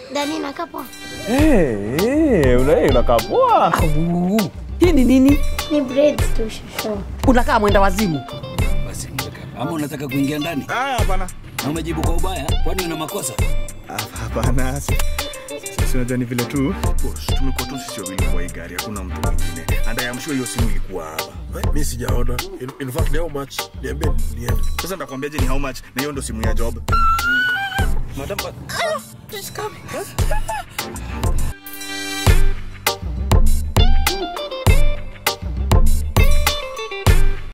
Dani nakaa poa. Eh, eh, una- eh, unakaa poa. Au, hii ni nini? Ni braids tu shosho. Unakaa mwenda wazimu. Basi kaka. Ama unataka kuingia ndani? Ah, hapana. Na umejibu kwa ubaya? Kwani una makosa? Ah, Hapana. si- si- si unajua ni vile tu. Boss, tumekuwa tu sisi wawili kwa hii gari, hakuna mtu mwingine. And I am sure hiyo simu ilikuwa hapa. mi sijaona in, in fact ni how much niambie niende Sasa nitakwambiaje ni how much na hiyo ndo simu ya job. Madam,